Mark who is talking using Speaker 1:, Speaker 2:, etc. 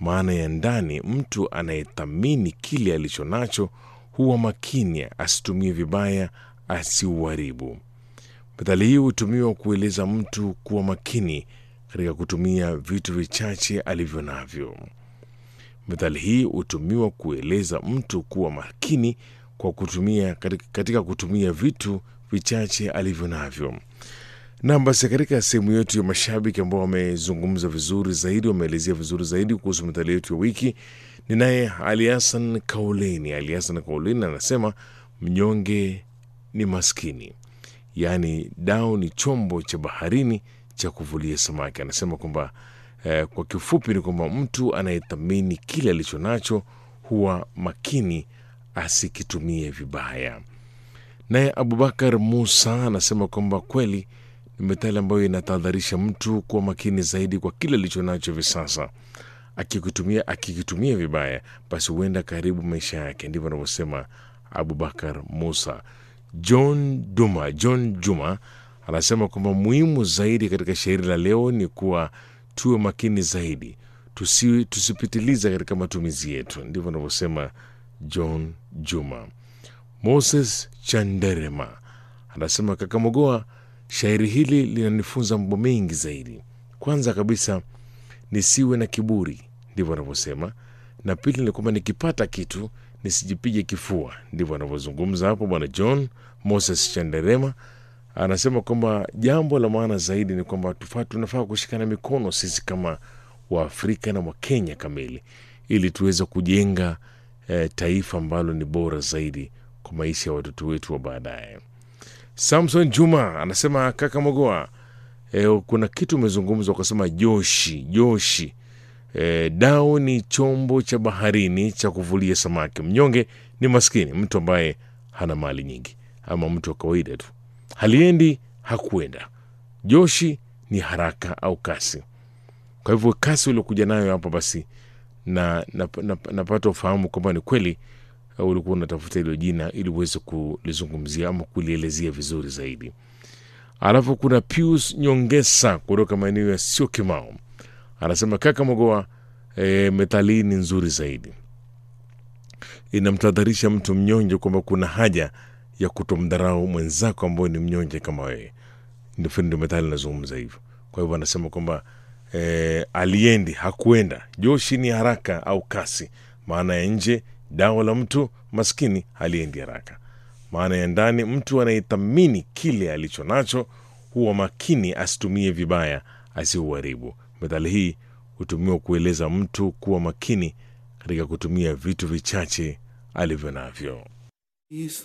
Speaker 1: maana ya ndani, mtu anayethamini kile alicho nacho huwa makini asitumie vibaya, asiuharibu. Methali hii hutumiwa kueleza mtu kuwa makini katika kutumia vitu vichache alivyo navyo. Methali hii hutumiwa kueleza mtu kuwa makini kwa kutumia katika kutumia vitu vichache alivyo navyo. Nam, basi katika sehemu yetu ya mashabiki ambao wamezungumza vizuri zaidi, wameelezea vizuri zaidi kuhusu methali yetu ya wiki, ni naye Ali Hassan Kauleni. Ali Hassan Kauleni anasema mnyonge ni maskini, yaani dau ni chombo cha baharini cha kuvulia samaki. Anasema kwamba eh, kwa kifupi ni kwamba mtu anayethamini kile alicho nacho huwa makini asikitumie vibaya. Naye Abubakar Musa anasema kwamba kweli ni methali ambayo inatahadharisha mtu kuwa makini zaidi kwa kile alicho nacho hivi sasa. Akikitumia akikitumia vibaya, basi huenda karibu maisha yake. Ndivyo anavyosema Abubakar Musa. John Duma, John Juma anasema kwamba muhimu zaidi katika shairi la leo ni kuwa tuwe makini zaidi, tusi, tusipitiliza katika matumizi yetu. Ndivyo anavyosema John Juma. Moses Chanderema anasema Kakamogoa, shairi hili linanifunza mambo mengi zaidi. Kwanza kabisa nisiwe na kiburi, ndivyo anavyosema, na pili ni kwamba nikipata kitu nisijipige kifua. Ndivyo anavyozungumza hapo bwana John Moses Chanderema. Anasema kwamba jambo la maana zaidi ni kwamba tunafaa kushikana mikono sisi kama Waafrika na Wakenya kamili ili tuweze kujenga eh, taifa ambalo ni bora zaidi kwa maisha ya watoto wetu wa baadaye. Samson Juma anasema kaka Mogoa, eh, kuna kitu umezungumza ukasema joshi joshi. Eh, dau ni chombo cha baharini cha kuvulia samaki. Mnyonge ni maskini, mtu ambaye hana mali nyingi ama mtu wa kawaida tu, haliendi hakuenda. Joshi ni haraka au kasi. Kwa hivyo kasi uliokuja nayo hapa basi na napata na, na, napata ufahamu kwamba ni kweli uh, ulikuwa unatafuta hilo jina ili uweze kulizungumzia ama kulielezea vizuri zaidi. Alafu kuna Pius Nyongesa kutoka maeneo ya sio Kimao anasema kaka Mogoa, e, methali hii ni nzuri zaidi, inamtadharisha mtu mnyonge kwamba kuna haja ya kutomdharau mwenzako ambao ni mnyonge kama wewe. Ndio methali inazungumza hivyo. Kwa hivyo anasema kwamba e, aliendi hakuenda, joshi ni haraka au kasi. Maana ya nje, dawa la mtu maskini haliendi haraka. Maana ya ndani, mtu anayethamini kile alicho nacho huwa makini asitumie vibaya, asiuharibu. Methali hii hutumiwa kueleza mtu kuwa makini katika kutumia vitu vichache alivyo navyo.